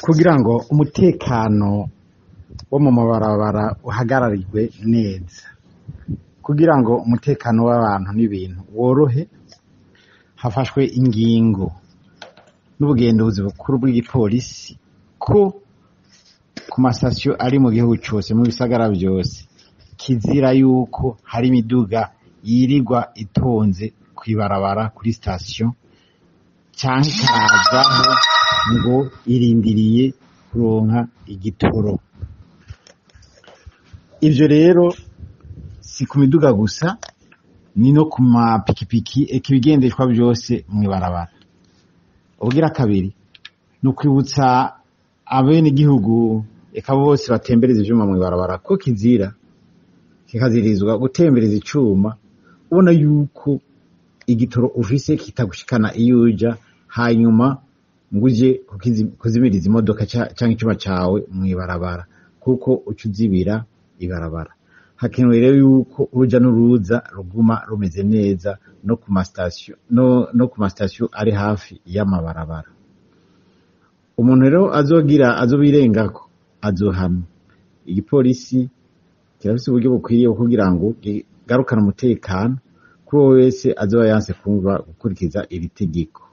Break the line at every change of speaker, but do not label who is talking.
kugira ngo umutekano wo mu mabarabara uhagararirwe neza kugira ngo umutekano w'abantu n'ibintu worohe hafashwe ingingo n'ubugenduzi bukuru bw'igipolisi ko ku masitasiyo ari mu gihugu cose mu bisagara vyose kizira yuko hari imiduga yirirwa itonze kw'ibarabara kuri sitasiyo canke ikavaho ngo irindiriye kuronka igitoro ivyo rero si ku miduga gusa ni no ku mapikipiki eka ibigendeshwa vyose mw'ibarabara ubugira kabiri ni ukwibutsa abenegihugu eka bose batembereza ivyuma mw'ibarabara ko kizira kikazirizwa gutembereza icuma ubona yuko igitoro ufise kitagushikana iyo uja hanyuma ngo uje kukizi- kuzimiriza imodoka ca- canke icuma cawe mw'ibarabara kuko uca uzibira ibarabara hakenewe rero yuko uruja n'uruza ruguma rumeze neza no ku masitasiyo no, no ku masitasiyo ari hafi y'amabarabara umuntu rero azogira azobirengako azohanwa igipolisi kirafise uburyo bukwiye bwo kugira ngo kigarukane umutekano kuri uwo wese azoba yanse kumva gukurikiza iri tegeko